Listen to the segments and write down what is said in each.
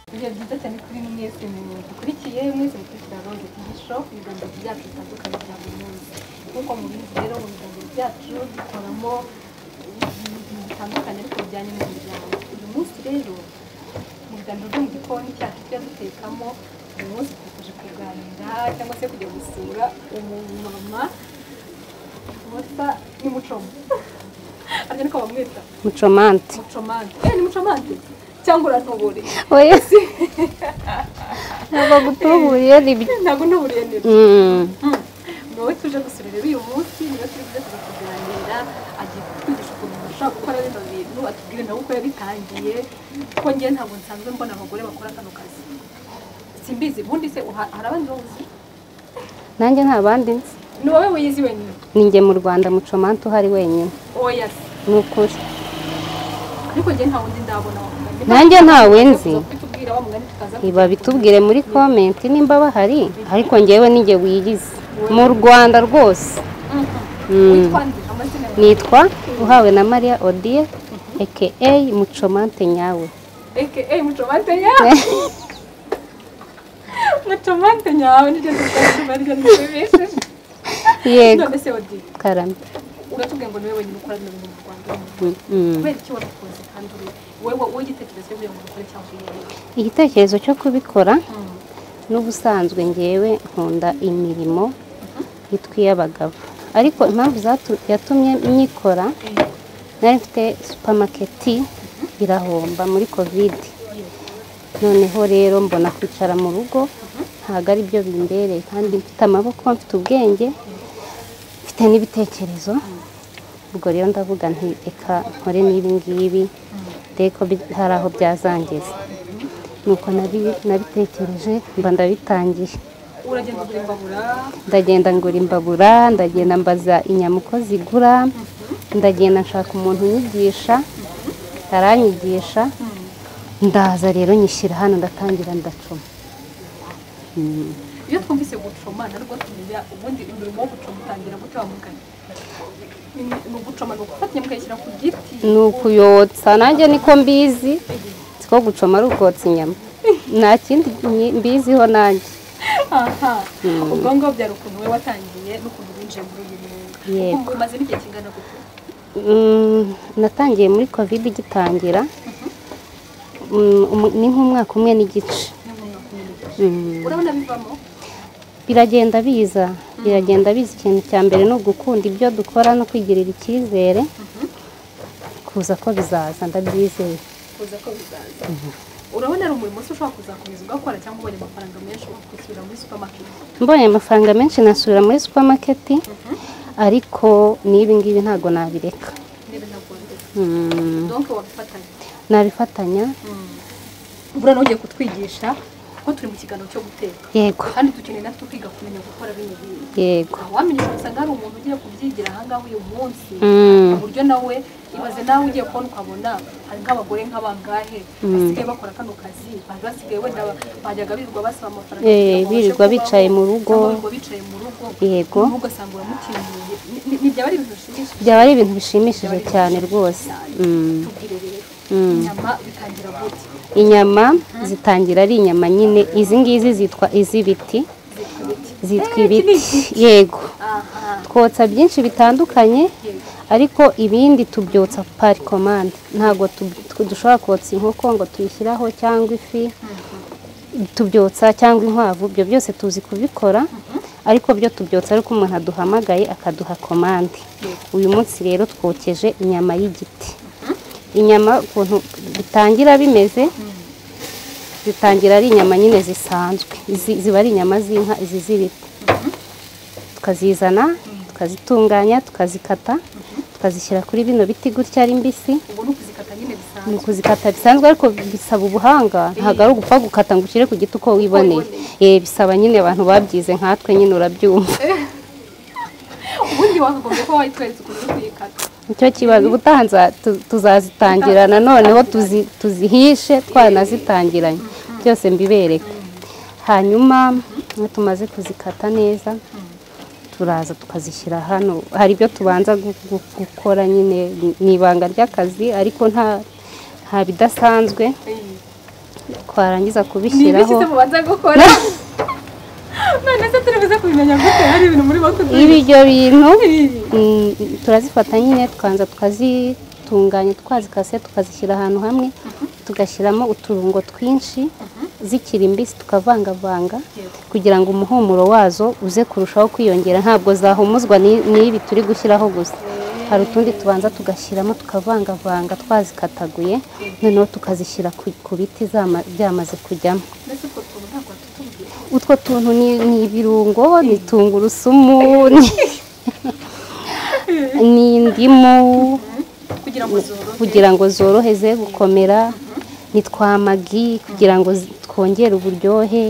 ibiganiro byiza cyane kuri mwese dukurikiye mwese mukurikira roze tv shop ibiganiro byacu bitandukanye bya buri munsi nk'uko mubizi rero mu biganiro byacu dukoramo ibintu bitandukanye ariko bijyanye n'umuryango uyu munsi rero mu biganiro byo mu gikoni cyacu tujya dutekamo uyu munsi twakomeje kuganira cyangwa se kujya gusura umumama wasa n'umucomo ariko niko bamwita mucomante mucomante eh ni mucomante cyangwa urantobore oya ntabwo gutuburiye ni bi- ntabwo ntuburiye neza Mm. wowe tuje gusura rero uyu munsi niyo turi buze kuza kuganira agiye kutwigisha ukuntu umuntu ashobora gukora bino bintu atubwire nawe uko yabitangiye kuko njyewe ntabwo nsanzwe mbona abagore bakora kano kazi simbizi ubundi se uha- hari abandi bawuzi nanjye nta bandi nzi ni wowe wiyizi wenyine ni njye mu rwanda mucomante uhari wenyine oya se ni ukuri ariko njyewe nta wundi ndabona wamugani Nanjye ntawe nzi. kutubwira wa mugani tukaza iba bitubwire muri komenti nimba bahari ariko ngewe ni njye wiyizi mu rwanda rwose Mhm. witwa nde amazina yawe nitwa uhawe na mariya odie aka mucomante nyawe aka mucomante yawe mucomante nyawe niryo tukazuba ryo nishimishije yego none se odi karame uratubwiye ngo niwe wenyine ukora bino bintu mu rwanda Mm. kubera iki wabikoze kandi uri wowe wowe igitekerezo cyo kugira ngo ubikore cyangwa uyirebe igitekerezo cyo kubikora n'ubusanzwe ngewe nkunda imirimo y'abagabo ariko impamvu zatu- yatumye nyikora nari mfite supamaketi irahomba muri kovide noneho rero mbona kwicara mu rugo ntabwo ari byo bimbereye kandi mfite amaboko mfite ubwenge mfite n'ibitekerezo ubwo rero ndavuga nti reka nkore n'ibi ngibi dore ko bi- hari aho byazangiza nuko nabi- nabitekereje mba ndabitangiye uragenda ugura imbabura ndagenda ngura imbabura ndagenda mbaza inyama uko zigura ndagenda nshaka umuntu unyigisha aranyigisha ndaza rero nyishyira hano ndatangira ndacuma Mm. iyo twumvise gucoma narwo tumenya ubundi umurimo wo gucoma utangira gute wa mugani Ni- ni ugucoma ni ugufatanya mukayishyira ku giti ni ukuyotsa nanjye niko mbizi siko gucoma ari ukotsa inyama nta kindi nyi- mbiziho nanjye aha ubwo ngubwo byari ukuntu wowe watangiye n'ukuntu winjiye muri uyu mwuga Yego. Ubu umaze n'igihe kingana gute Mm, natangiye muri kovide igitangira Mm, umu- ni nk'umwaka umwe n'igice Ni mu mwaka umwe. Mm. urabona bivamo biragenda biza biragenda biza ikintu cya mbere ni ugukunda ibyo dukora no kwigirira icyizere kuza ko bizaza ndabyizeye kuza ko bizaza urabona ari umurimo se ushobora kuzakomeza ugakora cyangwa ubonye amafaranga menshi ukishyura muri supermarket mbonye amafaranga menshi nasubira muri supamaketi ariko n'ibi ngibi ntabwo nabireka niba ntagondeka Mm, donke wabifatanya nabifatanya ubura n'ugiye kutwigisha kuko turi mu kiganiro cyo guteka yego kandi dukeneye natwe kwiga kumenya gukora bino bintu yego wamenye usanga hari umuntu ugiye kubyigira ahangaha uyu munsi Mm. ku buryo nawe ibaze nawe ugiye kubona ukabona hari nk'abagore nk'abangahe basigaye bakora kano kazi bari basigaye wenda ba- bajyaga birirwa basaba amafaranga Eh, kugira ngo babashe birirwa kubaho, bicaye mu rugo. cyangwa birirwa bicaye mu rugo Yego. noneho ugasanga uramutinyuye Ni- ni- ni byaba ari ibintu bishimishije byaba ari ibintu bishimishije cyane rwose Mm. tubwire rero Mm. inyama bitangira gute inyama zitangira ari inyama nyine izi ngizi zitwa iz'ibiti zitwa ibiki zitwa Eh, ibiti kinigi. yego aha twotsa byinshi bitandukanye ariko ibindi tubyotsa pari komande ntabwo tu- tu- dushobora kotsa inkoko ngo tuyishyiraho cyangwa ifi tubyotsa cyangwa inkwavu ibyo byose tuzi kubikora ariko byo tubyotsa ariko umuntu aduhamagaye akaduha komande uyu munsi rero twokeje inyama y'igiti inyama ukuntu bitangira bimeze zitangira ari inyama nyine zisanzwe Izi- ziba ari inyama z'inka izi z'ibiti tukazizana tukazitunganya tukazikata tukazishyira kuri bino biti gutya ari mbisi ubu ni ukuzikata nyine bisanzwe ni ukuzikata bisanzwe ariko bisaba ubuhanga ntabwo ari ugupfa gukata ngo ushyire ku giti uko wiboneye Eh, bisaba nyine abantu babyize nkatwe nyine urabyumva ubundi wakagombye kuba wayitweretse ukuntu uri kuyikata nicyo kibazo ubutaha nza- tu- tuzazitangira noneho tuzi- tuzihishe twanazitangiranye byose mbibereke hanyuma iyo tumaze kuzikata neza turaza tukazishyira hano hari ibyo tubanza gu- gu- gukora nyine ni ibanga ry'akazi ariko nta nta bidasanzwe twarangiza ni ibiki kubishyiraho se mubanza gukora none se turibuze kubimenya gute hari ibintu muri bakubwira ibyo bintu mm, turazifata nyine tukanza tukazitunganya twazikase tukazishyira ahantu hamwe tugashyiramo uturungo twinshi zikiri mbisi tukavangavanga Yego. kugira ngo umuhumuro wazo uze kurushaho kwiyongera ntabwo zahumuzwa ni- n'ibi turi gushyiraho gusa hari utundi tubanza tugashyiramo tukavangavanga twazikataguye noneho tukazishyira ku- ku biti zama- byamaze kujyamo mbese utwo tuntu ntabwo tutubwira utwo tuntu ni, ni ibirungo ni tungurusumu ni, ni indimu kugira ngo zorohe kugira ngo zoroheze gukomera ni twa magi kugira ngo zi- twongere uburyohe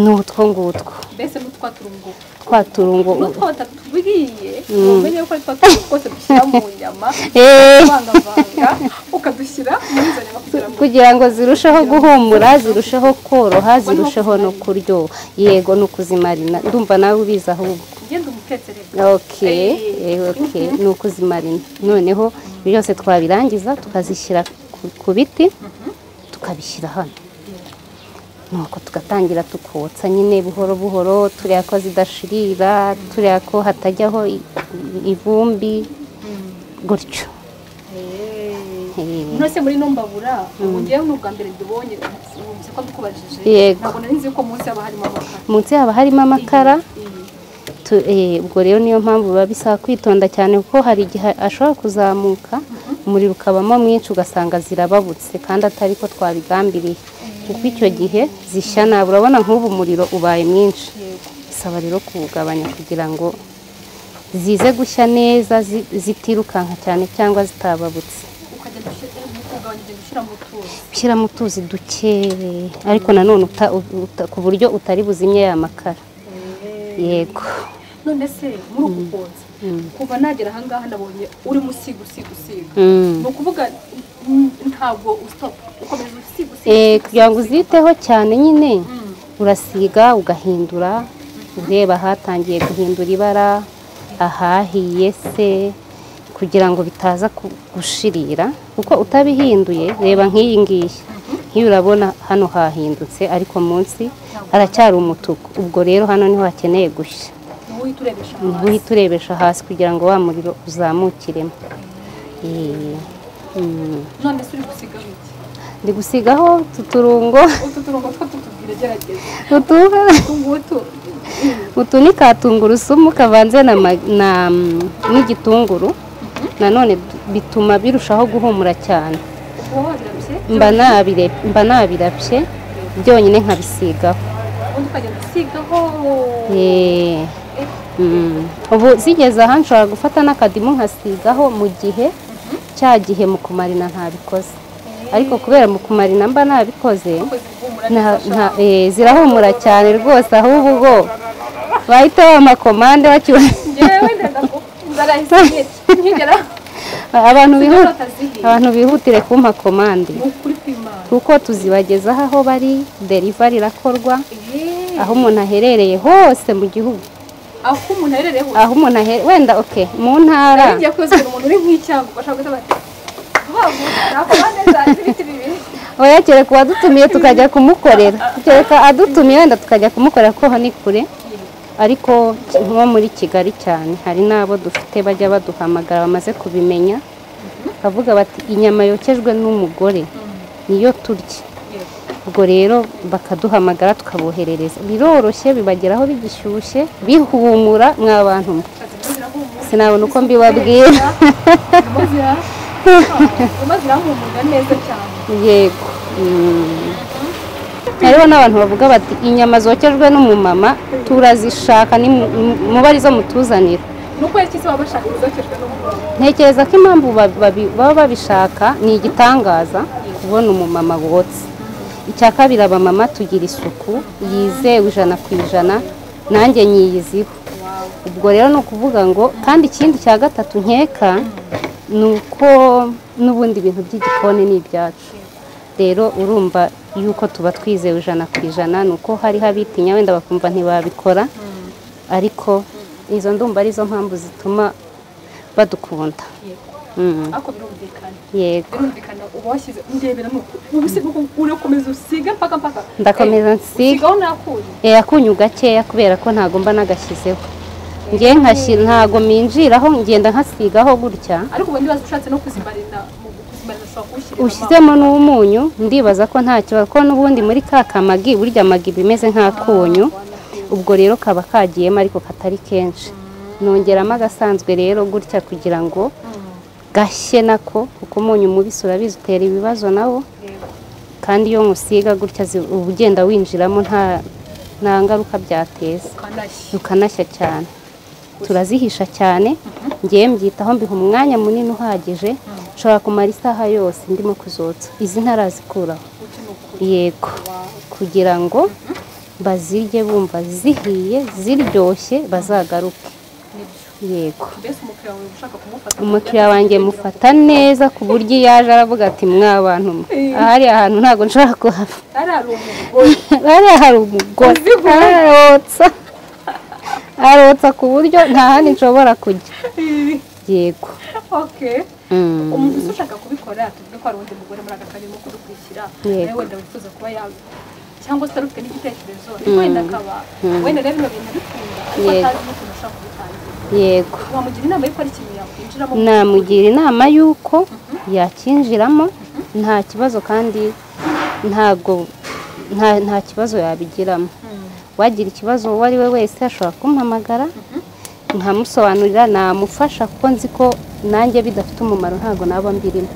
ni utwo ngutwo mbese n'utwa turungo twa turungo n'utwo batatubwiye umenye ko ari twa turungo twose dushyira mu nyama Eh, ukavangavanga ukadushyira muri izo nyama kugira ngo kugira ngo zirusheho guhumura zirusheho koroha zirusheho no kuryoha yego ni ukuzimarina ndumva nawe ubizi ahubwo ugenda umutekereza ok Eh. eh, ok ni ukuzimarina noneho ibyo byose twabirangiza tukazishyira ku- ku biti tukabishyira hano nuko tugatangira tukotsa nyine buhoro buhoro turiya ko zidashirira turiya ko hatajyaho i- i- ivumbi gutyo Eh, nose muri numbabura ubu ngewe ni ubwa mbere ndibonye wumvise ko ndikubajije Yego. ntabwo nari nzi ko munsi haba harimo amakara munsi haba harimo amakara Tu- eh, ubwo rero niyo mpamvu biba bisaba kwitonda cyane kuko hari igihe ashobora kuzamuka umuriro ukabamo mwinshi ugasanga zirababutse kandi atari ko twabigambiriye kuko icyo gihe zishya nabi urabona nk'ubu umuriro ubaye mwinshi Yego. bisaba rero kuwugabanya kugira ngo zize gushya neza zi- zitirukanka cyane cyangwa zitababutse ukagenda ushyira- ukagabanya ugenda ushyira mu tuzi ushyiramo utuzi dukeye ariko nanone uta- uta- ku buryo utari buzimye ya makara yego none se muri uku kotsa kuva nagera ahangaha nabonye urimo usiga usiga usiga Mm. ni ukuvuga mm, ntabwo usitopa ukomeza usiga usiga Eh, kugira ngo uziteho cyane nyine urasiga ugahindura ureba ahatangiye guhindura ibara ahahiye se kugira ngo bitaza ku- gushirira kuko utabihinduye reba nk'iyi ngiyi nk'iyi urabona hano hahindutse ariko munsi haracyari umutuku ubwo rero hano niho hakeneye gushya niwo uhita urebesha Niho hasi uhita urebesha hasi kugira ngo wa muriro uzamukiremo Eh, mm. none se uri gusigaho iki ndi gusigaho utu turungo utu turongo two tutubwira gerageza utu utu ngutu mm, utu ni ka tungurusumu kavanze na ma- na, mm, n'igitunguru nanone du- bituma birushaho guhumura cyane uba wabiramutse mba nabire- mba nabirabye byonyine nkabisigaho ubundi ukagenda usigaho Eh, Eh, mm. ubu zigeze aha nshobora gufata n'akadimu nkasigaho mu gihe cya gihe mu kumarina ntabikoze ariko kubera mu kumarina mba nabikoze ukwezi guhumura Nta- neza nta- eh, zirahumura cyane rwose ahubwo ubwo bahita bamakomande bacyubahiriza njyewe ndenda ko ndarahise nkigera abantu bihuta Sinzi batazihiye. abantu bihutire kumpa komande ni ukuri kw'imana kuko tuzibagezaho aho bari derivari irakorwa Eh, aho umuntu aherereye hose mu gihugu aho umuntu aherereye hose aho umuntu aherereye wenda oke mu ntara ngiye kuzana umuntu uri nk'icyago bashaka guhita bati vuba vuba nakora neza ibiti bibiri oya kereka uwadutumiye tukajya kumukorera kereka adutumiye wenda tukajya kumukorera kuko ni kure ariko nko muri kigali cyane hari n'abo dufite bajya baduhamagara bamaze kubimenya bavuga bati inyama yokejwe n'umugore niyo turya Yego. ubwo rero bakaduhamagara tukaboherereza biroroshye bibageraho bigishyushye bihumura mwa bantu mwe Zirimo zirahumura sinabona uko mbibabwira zirimo zira- zirimo zirahumura neza cyane yego Mm. hariho n'abantu bavuga bati inyama zokejwe n'umumama turazishaka ni mu- mu- muba arizo mutuzanira nuko iki se baba bashaka izokejwe n'umugore ntekereza ko impamvu ba- babi- baba babishaka ni igitangaza kubona umumama wotse icya kabiri abamama tugira isuku yizewe ijana ku ijana nanjye nyiyiziho wawe ubwo rero ni ukuvuga ngo kandi ikindi cya gatatu nkeka ni uko n'ubundi bintu by'igikoni ni ibyacu rero urumva yuko tuba twizewe ijana ku ijana ni uko hariho abitinya wenda bakumva ntibabikora ariko izo ndumva arizo mpamvu zituma badukunda Yego. Mm. ariko birumvikana yego birumvikana uba washyize undeberamo ubu se koko urakomeza usiga mpaka mpaka Ndakomeza Eh, nsiga. usigaho nakuye Eh, akunyu gakeya kubera ko ntago mba nagashyizeho ngiye nkashyira ntago minjiraho ngenda nkasigaho gutya ariko ubu ndibaza ushatse no kuzimarina mu kuzimarina ushobora kuwushyirira ushyizemo n'umunyu ndibaza ko nta kibazo ko n'ubundi muri ka kamagi burya amagi iba imeze nk'akunyu ubwo rero kaba kagiyemo ariko katari kenshi nongeramo agasanzwe rero gutya kugira ngo gashye nako kuko umunyu mubisi urabizi utera ibibazo nawo kandi iyo musiga gutya zi- uba ugenda winjiramo nta nta ngaruka byateza ukanashyi tukanashya cyane turazihisha cyane ngewe mbyitaho mbiha umwanya munini uhagije nshobora kumara isaha yose ndimo kuzotsa izi ntarazikuraho uti ni ukuri yego kugira ngo bazirye bumva zihiye ziryoshye bazagaruke nibyo yego mbese umukiriya wawe uba ushaka kumufata umukiriya wanjye mufata neza ku buryo iyo yaje aravuga ati mwabantu mwe Eh. ahari ahantu ntabwo nshobora kuhava ari ari umugore hariya hari umugore arotsa arotsa ku buryo nta handi nshobora kujya yego okay Mm. umuntu usa ushaka kubikora tuvuge ko hari undi mugore muri aka karere urimo kudukurikira Yego. nawe wenda wifuza kuba yawe cyangwa se utari ufite n'igitekerezo ariko wenda akaba wenda rero bino bintu bikunda ariko Yego. atazi n'ukuntu ashaka kubitangira yego wamugira inama y'uko ari ikintu yakwinjiramo namugira inama y'uko yakinjiramo nta kibazo kandi ntabwo nta nta kibazo yabigiramo Mm. wagira ikibazo uwo ari we wese ashobora kumpamagara nkamusobanurira namufasha kuko nzi ko nanjye bidafite umumaro ntabwo naba mbirimo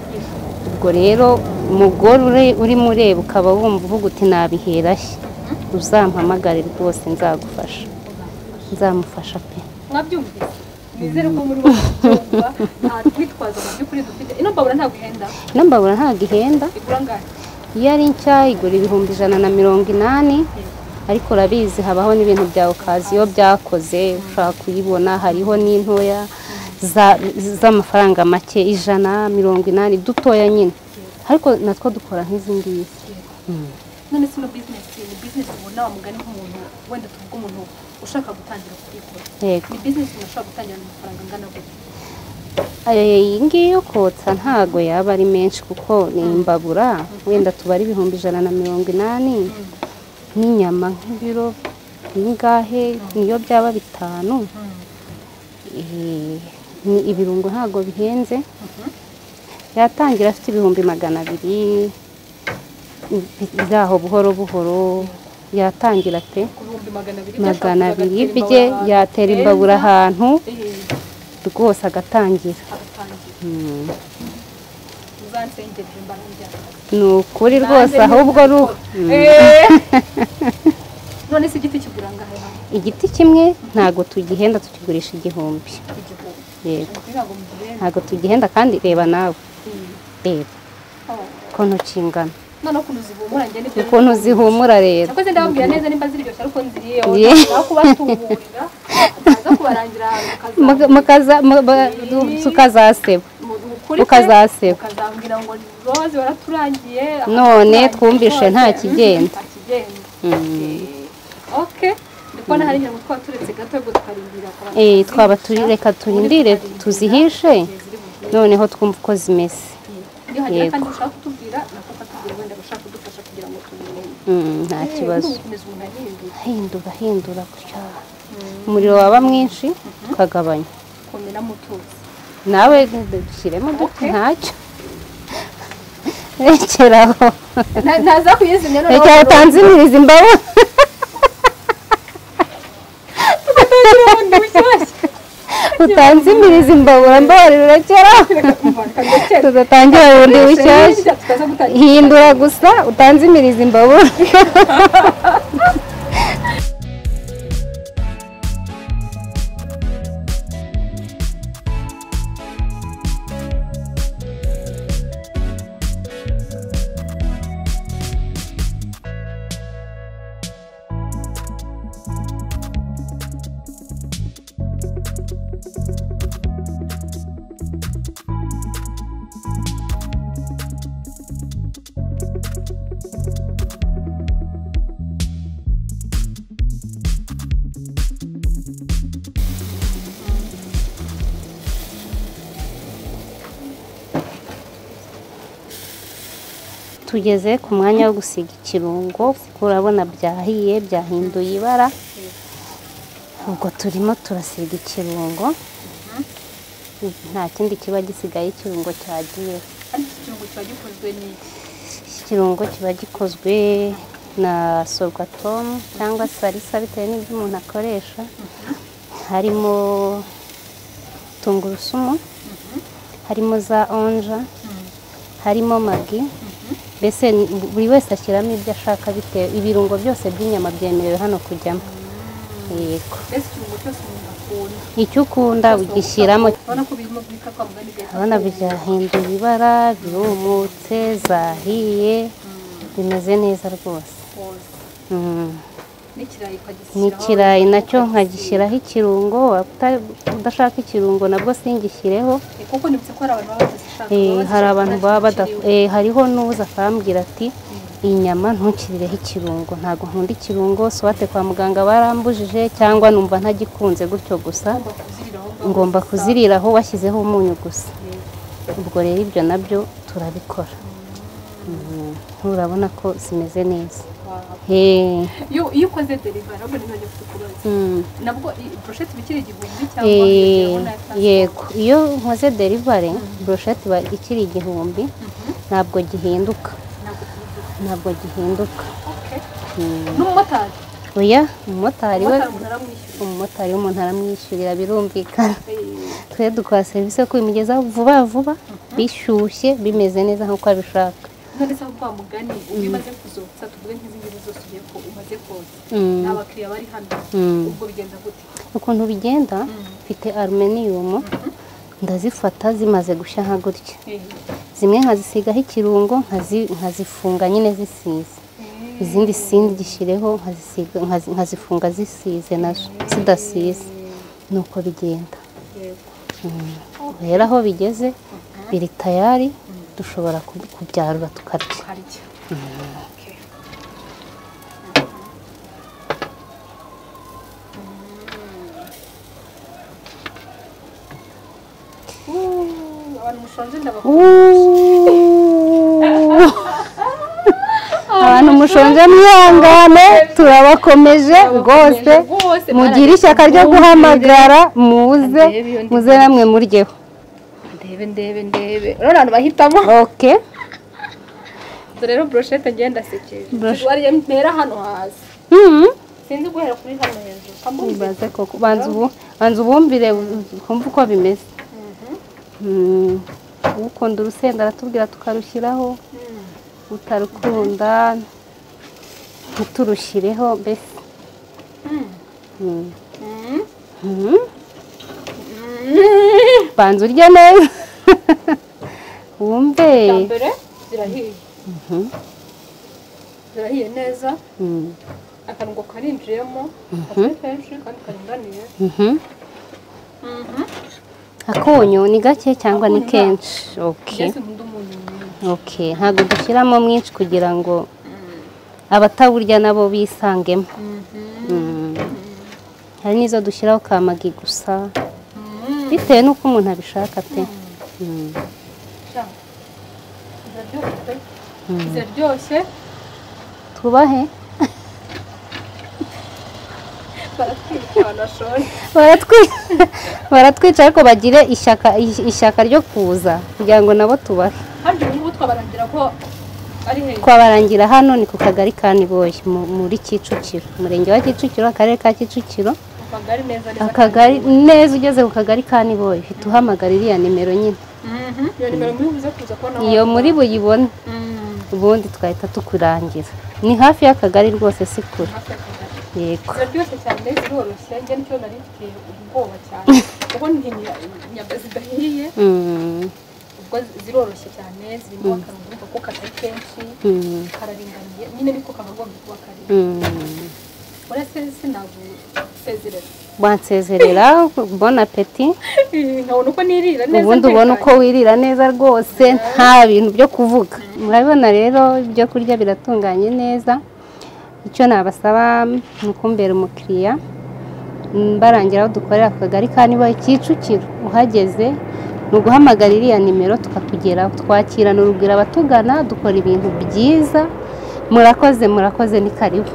ubwo rero umugore uri- urimo ureba ukaba wumva uvuga uti nabihera he uzampamagare rwose nzagufasha nzamufasha pe mwabyumvise nizere ko muri bo mubyumva nta twitwazo mu by'ukuri dufite ino mbabura ntabwo ihenda nambabura ntabwo ihenda igura angahe iyo ari nshya igura ibihumbi ijana na mirongo inani ariko urabizi habaho n'ibintu bya okaziyo byakoze ushobora kuyibona hariho n'intoya za- z'amafaranga make ijana mirongo inani dutoya nyine ariko natwo dukora nk'izi ngizi none se ino bizinesi ni bizinesi ubona wamugani nk'umuntu wenda tuvuga umuntu ushaka gutangira kubikora yego ni bizinesi umuntu ushobora gutangira amafaranga angana gute Eh, iyi ngiyi yo kotsa ntago yaba ari menshi kuko ni imbabura wenda tubara ibihumbi ijana na mirongo inani n'inyama nk'ibiro n'ingahe niyo byaba bitanu Eh, ni ibirungo ntago bihenze yatangira afite ibihumbi magana abiri byaho buhoro buhoro yatangira pe ku bihumbi magana abiri magana abiri bye yatera imbabura ahantu rwose agatangira agatangira Mm. uzansengera imbaraga njyana ni ukuri rwose ahubwo ari u- none se igiti kigura angahe hano igiti kimwe ntago tugihenda tukigurisha igihumbi igihumbi yego ntabwo mugihenda ntago tugihenda kandi reba nawe reba ukuntu kingana noneho ukuntu zihumura njye nibyo ukuntu zihumura rero nakoze ndababwira neza nimba ziryoshye ariko nziriyeho Ye. naho kubatuburira ntaza kubarangira ahantu Muka- mukaza- mu- ba- du- tukazaseba Ukazaseba. ukazambwira ngo roze waraturangiye None ahantu twumvishe hose, nta mm, kigenda. nta kigenda Mm. Eh, okay ndikubona hari inyama twaba turetse gato ahubwo tukarindira ku bantu Eh, twaba kuzihisha, turi reka turindire ubundi tukarindira tuzihishe igihe ziri buze. noneho twumva uko zimeze Iyo hagira Yego. kandi ushaka kutubwira nako ukatubwira wenda abashaka kudufasha kugira ngo tubimenye Mm, nta Eh, kibazo ubu ukomeza umuntu ahinduye hindura hindura gutya umuriro waba mwinshi tukagabanya komera mutuzi nawe dushyiremo duke Okay. ntacyo rekeraho Na- naza kuyizimya noneho rekera utanzimiriza imbaho ubundi bushyashya utanzimiriza imbabura mbabarira urakeraho tudatangira bundi bushyashya tutaza gutangira hindura gusa utanzimiriza imbabura tugeze ku mwanya wo gusiga ikirungo kuko urabona byahiye byahinduye ibara ubwo turimo turasiga ikirungo nta kindi kiba gisigaye ikirungo cyagiyeho ariko iki kirungo kiba gikozwe n'iki ikirungo kiba gikozwe na sorwatomu cyangwa salisa bitewe n'ibyo umuntu akoresha harimo tungurusumu harimo za onja harimo magi mbese ni- buri wese ashyiramo ibyo ashaka bitewe ibirungo byose by'inyama byemerewe hano kujyamo yego mbese ikirungo cyose umuntu akunda icyo ukunda ugishyiramo urabona ko birimo guhita kwa mugani bigahita urabona byuma. byahinduye ibara birumutse zahiye bimeze neza rwose Rwose. Mm. n'ikirayi ukagishyiraho n'ikirayi nacyo nkagishyiraho ikirungo waba uta- udashaka ikirungo nabwo singishyireho Eh, kuko nibutse ko hari abantu baba badashaka Eh, hari abantu baba badaf- eh, hariho n'uza akambwira ati inyama ntukirireho ikirungo ntabwo nkunda ikirungo swate kwa muganga barambujije cyangwa numva ntagikunze gutyo gusa ngomba kuziriraho ngaho. ngomba kuziriraho washyizeho umunyu gusa Eh, ubwo rero ibyo nabyo turabikora Mm, urabona ko zimeze neza wow. Eh, iyo iyo ukoze deriva nabwo nizajya kukubaza mm. nabwo i- broshete iba ikiri igihumbi cyangwa Eh, urabona yatanzwe. yego iyo nkoze derivare burusheti iba ikiri igihumbi ntabwo gihinduka Ntabwo tubivuga. ntabwo gihinduka Okay. Mm. n'umumotari oya umumotari we umumotari umuntu aramwishyura umumotari w'umuntu aramwishyurira birumvikana Eh, twe dukora serivisi yo kubimugezaho vuba vuba bishyushye bimeze neza nk'uko abishaka none se kwa mugani ubwo iyo umaze kuzotsa tuvuge nk'izi ngizi zose ugiye ko umaze koza Mm. ni abakiriya bari hano Mm. ubwo bigenda gute ukuntu bigenda mfite aruminiyumu ndazifata zimaze gushya nka gutya Eh, zimwe nkazisigaho ikirungo nkazi- nkazifunga nyine zisize eh, izindi singishyireho nkazisiga- nkazi- nkazifunga zisize nazo zidasize nuko bigenda yego. rero aho bigeze biri tayari dushobora ku- kubyarura tukarya ukarya Okay. Mm. Uh, abantu mushonje ndabakunda Uuuuh. abantu mushonje mwihangane turabakomeje rwose rwose mugire ishyaka ryo guhamagara muze muze namwe muryeho ndebe ndebe ndebe urabona abantu bahitamo oke dore rero broshete ngenda ndasekeje Brosh- wariye mpera hano hasi Mhm. sinzi guhera kuri hano hejuru kamumbe Ibaze koko banza ubu banza ubumbire ukumva uko bimeze Mhm. ukunda urusenda aratubwira tukarushyiraho utarukunda ntiturushireho mbese Mhm. Mhm. banza urye neza wumve bwa mbere zirahiye zirahiye neza Mhm. akanungo karinjiyemo katari kenshi kandi karinganiye Mhm. akunyu ni gake cyangwa ni Akunyu kenshi oke mbese nkunda umuntu mwinshi oke ntabwo dushyiramo mwinshi kugira ngo abatawurya nabo bisangemo Mm. hari n'izo dushyiraho kamagi gusa bitewe n'uko umuntu abishaka pe Mm. Sha, ziraryoshye pe. ziraryoshye tubahe baratwika abantu bashonje Baratwi- baratwica ariko bagire ishyaka ishyaka ryo kuza kugira ngo nabo tubahe kandi ubu ngubu twabarangira ko ari hejuru twabarangira hano ni ku kagari ka niboye mu- muri kicukiro umurenge wa kicukiro akarere ka kicukiro akagari neza neza akagari neza ugeze ku kagari ka niboye uhita uhamagara iriya nimero nyine Mhm. iyo nimero muri buze kuza kubona iyo muri buyibone Mm. ubundi twahita tukurangira ni hafi y'akagari rwose si kure hafi y'akagari yego ziraryoshye cyane ziroroshye njye nicyo nari mfite ubwoba cyane kuko ni inyama zidahiye Mm, ubwo ziroroshye cyane zirimo akantu urumva ko katari kenshi mm, kararinganiye nyine niko kakagombye kuba kari mm. uretse sinagusezerera wansezerera bon apeti nkabona uko nirira neza ubundi ubona uko wirira neza rwose nta bintu byo kuvuga murabibona rero ibyo kurya biratunganye neza icyo nabasaba ni ukumbera umukiriya mm, barangira aho dukorera ku kagari ka niba Kicukiro uhageze ni uguhamagara iriya nimero tukakugeraho twakirana urugwiro abatugana dukora ibintu byiza murakoze murakoze ni karibu